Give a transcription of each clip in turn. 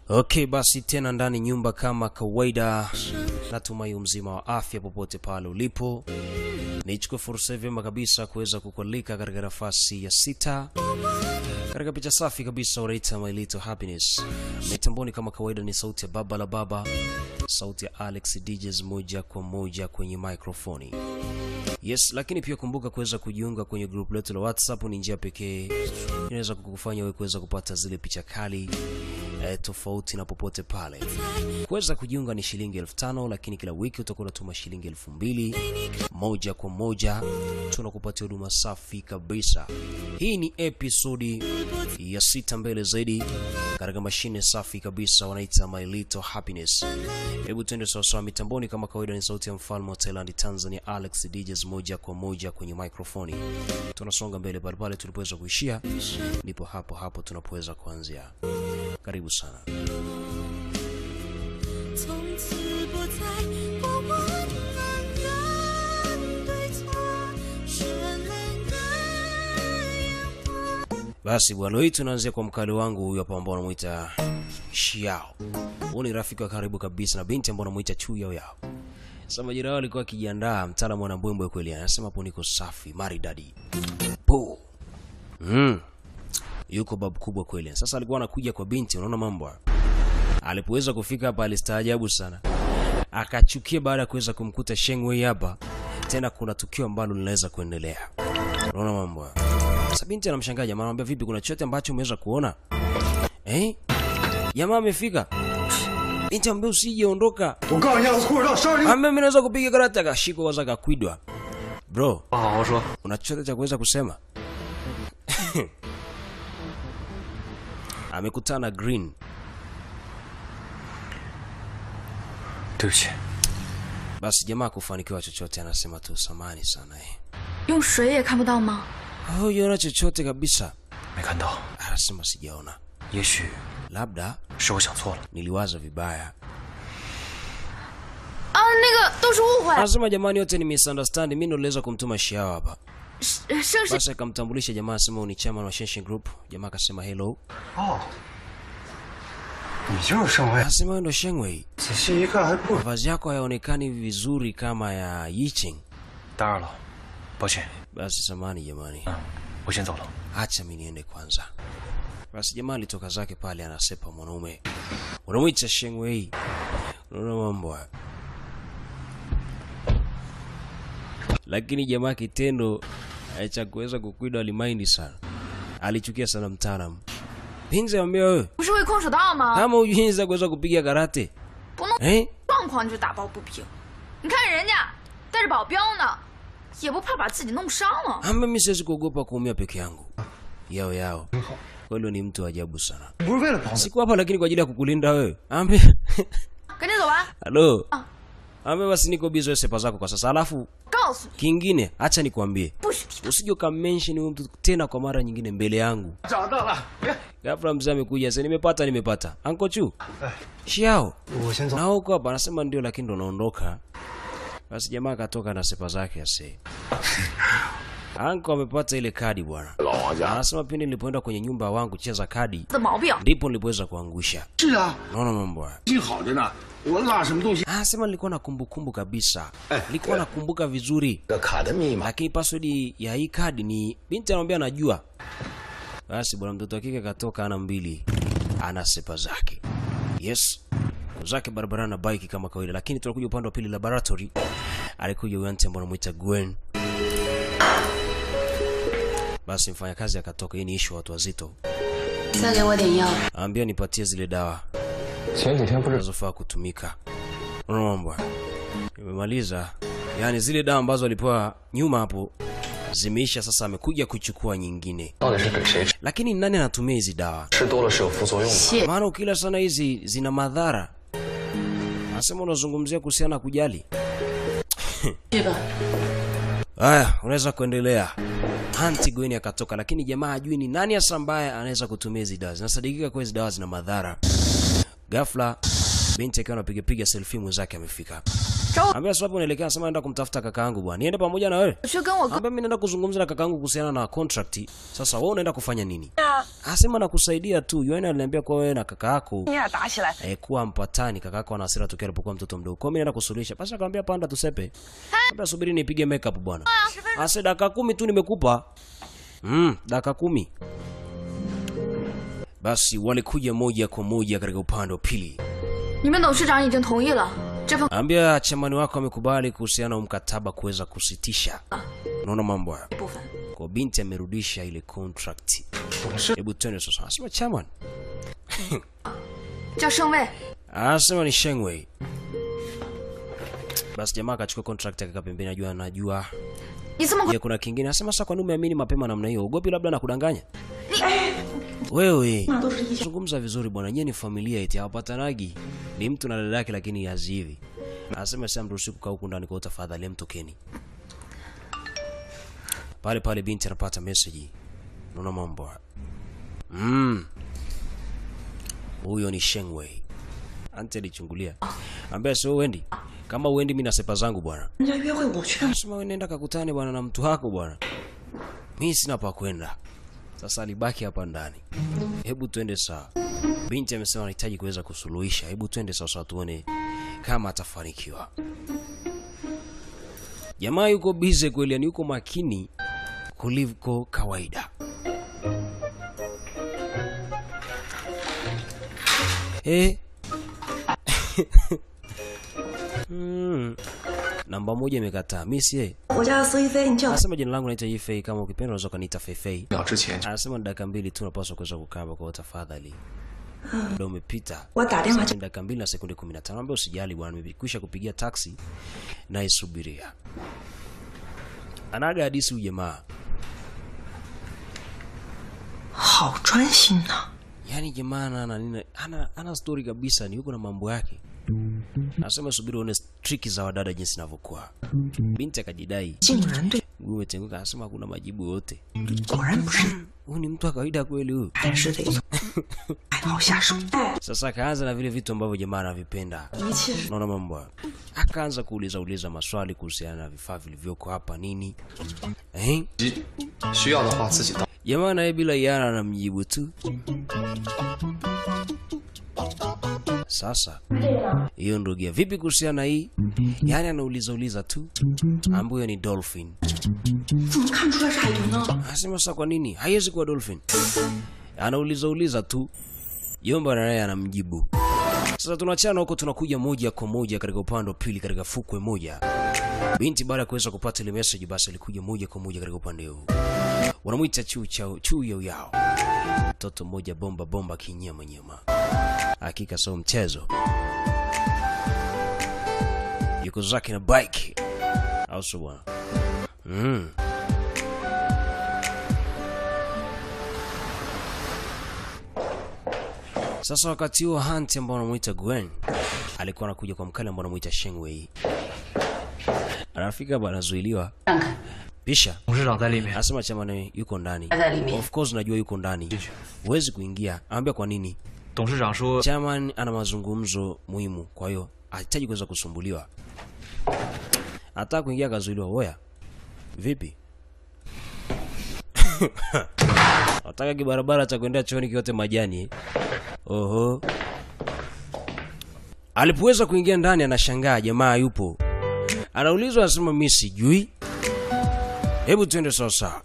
Okay, basi tena ndani nyumba kama kawaida, natumai mzima wa afya popote pale ulipo. Nichukue fursa vyema kabisa kuweza kukualika katika nafasi ya sita katika picha safi kabisa unaita My Little Happiness. Mitamboni kama kawaida ni sauti ya baba la baba, sauti ya Alex DJs moja kwa moja kwenye microphone. Yes, lakini pia kumbuka kuweza kujiunga kwenye group letu la WhatsApp. Ni njia pekee inaweza kukufanya wewe kuweza kupata zile picha kali eh, tofauti na popote pale. Kuweza kujiunga ni shilingi elfu tano lakini kila wiki utakuwa unatuma shilingi elfu mbili moja kwa moja, tunakupatia huduma safi kabisa. Hii ni episodi ya sita mbele zaidi katika mashine safi kabisa wanaita My Little Happiness. Hebu tuende sawasawa mitamboni kama kawaida, ni sauti ya mfalme wa Thailand Tanzania Alex DJs moja kwa moja kwenye microphone. Tunasonga mbele pale pale tulipoweza kuishia, ndipo hapo hapo tunapoweza kuanzia. Karibu sana. 从此不再过问男人对错，绚烂的烟火。 Basi bwana, hii tunaanzia kwa mkali wangu huyu hapa ambao anamuita Xiao. Huyu ni rafiki wa karibu kabisa na binti ambao anamuita Chu Yao Yao. Sasa majira yao alikuwa akijiandaa, mtaalamu ana mbwembwe kweli, anasema hapo niko safi, maridadi. Po. Mm. Yuko babu kubwa kweli. Sasa alikuwa anakuja kwa binti, unaona mambo haya. Alipoweza kufika hapa alistaajabu sana. Akachukia baada ya kuweza kumkuta Shengwei hapa. Tena kuna tukio ambalo linaweza kuendelea. Unaona mambo haya. Sasa binti anamshangaa jamaa, anamwambia vipi, kuna chochote ambacho umeweza kuona? Eh? Jamaa amefika. Binti ambaye usije ondoka. 我告诉你，我裤子到伤你。 Ambe mimi naweza kupiga karate akashikwa kwanza akakwidwa. Bro, 好好说。 una chochote cha kuweza kusema? Amekutana Green. 对不起， Basi jamaa kufanikiwa chochote, anasema tu samani sana eh. 用水也看不到吗？ Hujaona chochote kabisa? 没看到， Anasema sijaona. 也许 Labda 是我想错了。 niliwaza vibaya. 啊，那个都是误会。 Anasema jamani, yote ni misunderstand. Mimi ndo niliweza kumtuma Shiao hapa. 盛世 Basi akamtambulisha jamaa, asema huyu ni chairman wa Shenshin Group. Jamaa akasema hello. 哦，你就是盛卫。 Anasema wewe ndo Shengwei. 仔细一看还不…… Mavazi yako hayaonekani vizuri kama ya Yiching. 当然了，抱歉， Basi samani jamani, 我先走了。 acha mimi niende kwanza. Basi jamaa alitoka zake pale, anasepa mwanaume, unamwita Shengwei. Unaona mambo haya. Lakini jamaa kitendo eh, cha kuweza kukwida alimaindi sana, alichukia sana mtaalamu. Pinzi ambia wewe 不是会空手道吗？ kama ujuinza kuweza kupiga karate 不弄 eh? 状况就打抱不平。你看人家带着保镖呢，也不怕把自己弄伤了。 Amba mimi siwezi kuogopa kuumia peke yangu. Yao yao. Kweli ni mtu wa ajabu sana. 不是为了保 Siku hapa lakini kwa ajili ya kukulinda wewe. Ambe. 赶紧走吧， Halo. Ah. Ambe basi niko busy wewe sepa zako kwa sasa. Alafu 告诉你， kingine acha nikwambie. 不许提他。 Usije ukamention huyo mtu tena kwa mara nyingine mbele yangu. 找到了。别， Ghafla mzee amekuja sasa nimepata nimepata. Anko Chu. Shiao. 我先走 Na。huko hapa anasema ndio lakini ndo naondoka. Basi jamaa akatoka na sepa zake ase. Anko amepata ile kadi bwana. Anasema pindi nilipoenda kwenye nyumba wangu cheza kadi 的毛病， ndipo nilipoweza kuangusha. 是啊， Naona mambo haya. 心好着呢。我落什么东西？ Ah, sema nilikuwa na kumbukumbu kabisa. Eh, Nilikuwa eh. nakumbuka vizuri. 这卡的密码 Lakini password ya hii kadi ni binti anamwambia anajua. Basi bwana mtoto wa kike katoka ana mbili. Ana sepa zake. Yes. Zake barabarani na bike kama kawaida, lakini tunakuja upande wa pili laboratory. Alikuja huyo anti ambaye anamuita Gwen. Basi mfanyakazi akatoka. Hii ni issue watu wazito. 再给我点药。 Ambia nipatie zile dawa 前几天不是 zinazofaa kutumika. Unaona mambo haya? Nimemaliza. Yaani zile dawa ambazo alipewa nyuma hapo zimeisha, sasa amekuja kuchukua nyingine. 到底是给谁吃？ Lakini ni nani anatumia hizi dawa? 吃多了是有副作用的。 谢 Maana ukila sana hizi zina madhara. Nasema unazungumzia kuhusiana na kujali. 去吧。 Haya, unaweza kuendelea. Anti Gwen akatoka, lakini jamaa hajui ni nani hasa ambaye anaweza kutumia hizi dawa. Zinasadikika kuwa hizi dawa zina madhara. Ghafla Binti akiwa anapiga piga selfie mwenzake amefika. 找我 Ambia sababu unaelekea sema naenda kumtafuta kakaangu bwana. Niende pamoja na wewe. 去跟我哥 Ambia mimi naenda kuzungumza na kakaangu kuhusiana na contract. Sasa wewe unaenda kufanya nini? Asema nakusaidia tu. Yuani aliniambia kwa wewe na kaka yako 你俩打起来， eh, kuwa mpatani. Kaka yako ana hasira tokea alipokuwa mtoto mdogo. Kwa hiyo mimi naenda kusuluhisha. Basi akamwambia panda tusepe. Ambia subiri nipige makeup bwana. Asa dakika kumi tu nimekupa. Mm, dakika kumi. Basi walikuja moja kwa moja katika upande wa pili. 你们董事长已经同意了这份 Ambia chamani wako amekubali kuhusiana na mkataba kuweza kusitisha. Unaona mambo haya. 部分。 Kwa binti amerudisha ile contract. 董事 Hebu twende sasa. Anasema chairman. 叫盛卫， Anasema ni Shengwei. Basi jamaa akachukua contract akaka pembeni, najua anajua. 你这么快 Je, kuna kingine? Anasema sasa kwa nini umeamini mapema namna hiyo? Ugopi labda nakudanganya? Wewe zungumza vizuri bwana, nyie ni familia eti hawapatanagi. Ni mtu na dada yake lakini hazi hivi. Anasema sasa mruhusu kukaa huku ndani kwa tafadhali mtokeni. Pale pale binti anapata message. Unaona mambo. haya. Mm. Huyo ni Shengwei. Ante alichungulia. Ambia sio uendi. Kama uendi mimi na sepa zangu bwana. 人家约会我去干嘛？ Sema wewe nenda kakutane bwana na mtu wako bwana. Mimi sina pa kwenda. Sasa alibaki hapa ndani. Hebu twende sawa. Binti amesema anahitaji kuweza kusuluhisha. Hebu twende sasa tuone kama atafanikiwa. Jamaa yuko busy kweli, yani yuko makini kuliko kawaida. Eh. mm. Namba moja imekataa. Mimi si 我家的司机飞，你叫 Anasema jina langu naitwa Yifei, kama ukipenda unaweza kuniita Feifei. 秒之前就 Anasema ni dakika mbili tu napaswa kuweza kukaa hapa kwa tafadhali. Muda umepita. 我打电话 Sasa 叫 ni dakika mbili na sekunde 15. Ambia usijali bwana, nimekwisha kupigia taxi na isubiria. Anaga hadisi huyu jamaa. 好专心呐、 Yaani jamaa ana ana nini? Ana ana story kabisa, ni yuko na mambo yake. Anasema subiri uone triki za wadada jinsi zinavyokuwa. Binti akajidai. 竟然对， Mguu umetenguka, anasema hakuna majibu yote. 果然不是， Huyu ni mtu wa kawaida kweli huyu. 还是得从爱好下手。 Sasa akaanza na vile vitu ambavyo jamaa anavipenda. 一切是 Unaona mambo hayo. Akaanza kuuliza uliza maswali kuhusiana na vifaa vilivyoko hapa nini. Eh? 需要的话自己到。 Jamaa naye bila yana anamjibu tu. Sasa hiyo ndugia, vipi kuhusiana na hii? Yaani anauliza uliza tu, ambayo ni dolphin. 怎么看出来是海豚呢？ Anasema sasa, kwa nini haiwezi kuwa dolphin? Anauliza uliza tu, Yomba naye anamjibu. Sasa tunachana huko, tunakuja moja kwa moja katika upande wa pili, katika fukwe moja. Binti baada ya kuweza kupata ile message, basi alikuja moja kwa moja katika upande huu. Wanamwita chu chao chu yao yao, mtoto mmoja bomba bomba kinyama nyama, hakika sio mchezo. Yuko zake na bike, au sio bwana? Mm. Sasa wakati huo Hunt ambao anamuita Gwen alikuwa anakuja kwa mkali ambao anamuita Shengwei. Anafika hapa anazuiliwa. 看看， Pisha 董事长在里面， anasema chamani yuko ndani. 他在里面 Of course najua yuko ndani. Huwezi kuingia. Anambia kwa nini? 董事长说 Chairman ana mazungumzo muhimu, kwa hiyo hahitaji kuweza kusumbuliwa. Hata kuingia akazuiliwa. Oya, vipi? Nataka kibarabara cha kuendea chooni kiote majani eh? Oho. Alipoweza kuingia ndani, anashangaa jamaa yupo, anaulizwa, anasema mimi sijui. Hebu tuende sasa.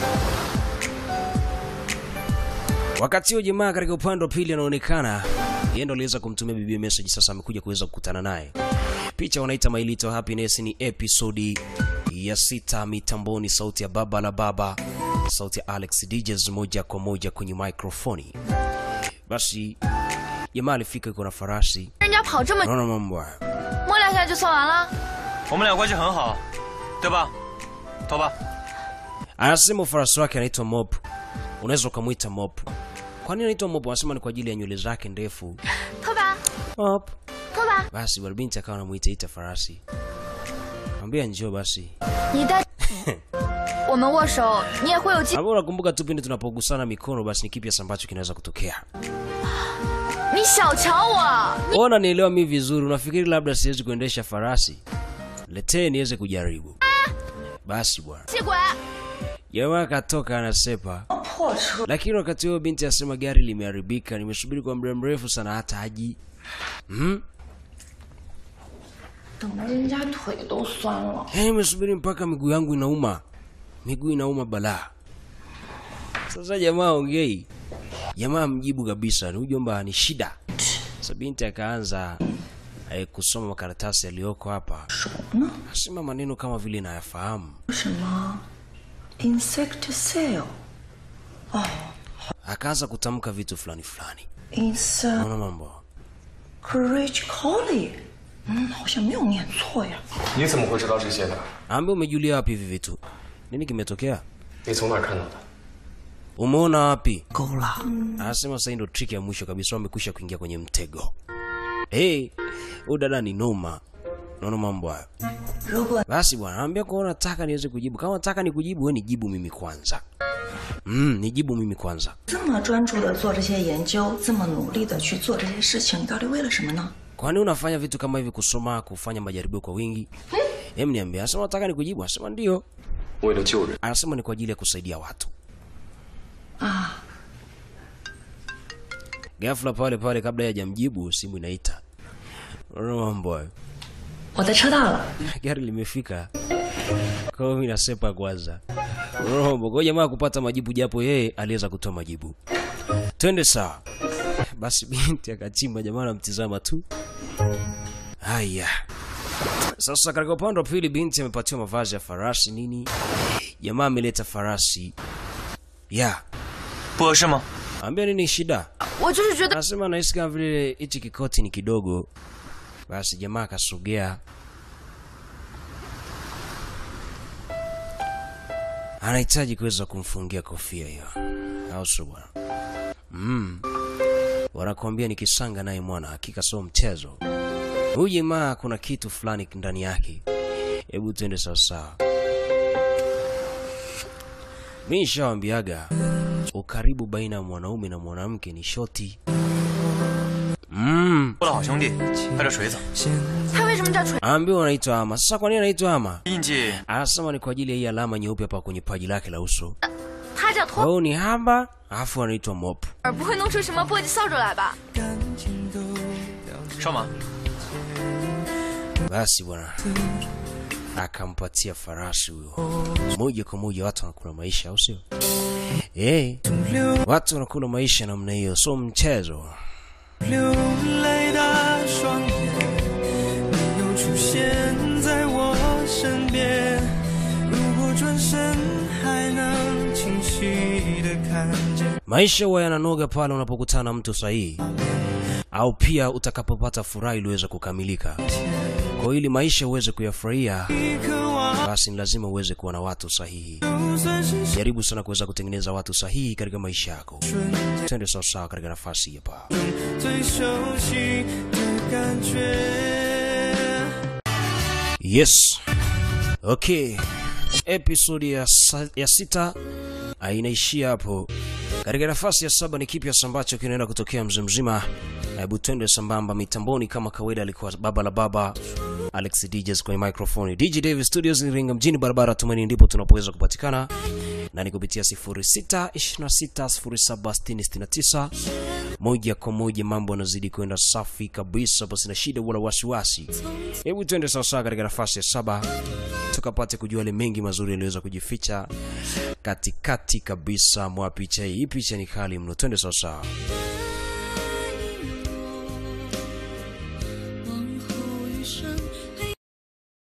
Wakati huo jamaa katika upande wa pili anaonekana yeye ndo aliweza kumtumia bibi message, sasa amekuja kuweza kukutana naye. Picha wanaita My Little Happiness ni episodi ya sita mitamboni, sauti ya baba la baba, sauti ya Alex DJs moja kwa moja kwenye microphone. Basi jamaa alifika yuko na farasi, 人家跑这么 unaona mambo haya. 摸两下就算完了， 我们俩关系很好，对吧？头发， Anasema farasi wake anaitwa Mop, unaweza ukamwita Mop. Kwa nini anaitwa Mop? Anasema ni kwa ajili ya nywele zake ndefu. 头发， Mop. 头发， Basi bwana binti akawa anamuita ita farasi, mwambia njoo basi. 你带我们握手，你也会有机。 Hapo unakumbuka tu pindi tunapogusana mikono, basi ni kipi hasa ambacho kinaweza kutokea? 你小瞧我， Ona nielewa mi vizuri, unafikiri labda siwezi kuendesha farasi? Letee niweze kujaribu. Basi bwana. 气鬼！ Jamaa akatoka anasepa, 破车， lakini wakati huo binti asema gari limeharibika, nimesubiri kwa muda mrefu sana hata haji. Hmm? 等得人家腿都酸了。 Yaani nimesubiri mpaka miguu yangu inauma, miguu inauma balaa. Sasa jamaa ongei, jamaa mjibu kabisa, ni ujomba ni shida. Sasa binti akaanza eh, kusoma makaratasi yaliyoko hapa, asema maneno kama vile nayafahamu. 什么？insect cell， Akaanza kutamka vitu fulani fulani, ins naona mambo courage collie，嗯，好像没有念错呀。 你怎么会知道这些的？ Ambe, umejulia wapi hivi vitu? Nini kimetokea? 你从哪儿看到的？ Umeona wapi? 够了， Anasema sasa hii ndo trick ya mwisho kabisa, wamekwisha kuingia kwenye mtego. Hey, huyu dada ni noma. Naona mambo hayo. 如果 Basi bwana, naambia kwa nataka niweze kujibu. Kama nataka nikujibu, wewe nijibu mimi kwanza. Mm, nijibu mimi kwanza. 这么专注的做这些研究，这么努力的去做这些事情，你到底为了什么呢？ Kwani unafanya vitu kama hivi, kusoma, kufanya majaribio kwa wingi? Hem, niambia. Anasema nataka nikujibu. Anasema ndio. 为了救人， Anasema ni kwa ajili ya kusaidia watu. 啊， Ghafla pale pale, kabla hajamjibu, simu inaita. Unaona mambo hayo. 我的车到了。 gari limefika kwa hiyo mimi nasepa kwanza rombo kwa jamaa kupata majibu japo yeye aliweza kutoa majibu twende sawa basi binti akachimba jamaa anamtizama tu haya sasa katika upande wa pili binti amepatiwa mavazi ya farasi nini jamaa ameleta farasi ya 不合适吗？ ambia nini shida 我就是觉得 anasema nahisi kama vile hichi kikoti ni kidogo basi jamaa akasogea anahitaji kuweza kumfungia kofia hiyo au sio bwana mm. wanakuambia ni kisanga naye mwana hakika sio mchezo huyu jamaa kuna kitu fulani ndani yake hebu tuende sawasawa mi nishawambiaga ukaribu baina ya mwanaume na mwanamke ni shoti mm. 我的好兄弟，带着锤子， 他为什么叫锤？ ambiwa anaitwa ama sasa kwa nini anaitwa ama 印记 anasema ni kwa ajili ya hii alama nyeupe hapa kwenye paji lake la uso 他叫 kwa 托 hiyo ni hamba alafu anaitwa mop 尔，不会弄出什么簸箕扫帚来吧？ 上马。 basi bwana akampatia farasi huyo moja kwa moja watu wanakula maisha au sio hey, watu wanakula maisha namna hiyo sio mchezo 流泪的双眼，没有出现在我身边。如果转身还能清晰的看见。 maisha huwa yananoga pale unapokutana na mtu sahihi au pia utakapopata furaha iliweza kukamilika kwa ili maisha uweze kuyafurahia 渴望， basi ni lazima uweze kuwa na watu sahihi 就算是 jaribu sana kuweza kutengeneza watu sahihi katika maisha yako twende sawasawa katika nafasi hii hapa 最熟悉的感觉。 yes okay episodi ya, sa, ya sita ah, inaishia hapo katika nafasi ya saba ni kipi hasa ambacho kinaenda kutokea mzee mzima hebu twende sambamba mitamboni kama kawaida alikuwa baba la baba alex djs kwenye microphone dj davis studios iringa mjini barabara tumaini ndipo tunapoweza kupatikana na ni kupitia 06260769 moja kwa moja mambo yanazidi kwenda safi kabisa pasi na shida wala wasiwasi hebu tuende sawasawa katika nafasi ya saba tukapate kujua yale mengi mazuri yaliweza kujificha katikati kabisa mwa picha hii hii picha ni kali mno twende sawasawa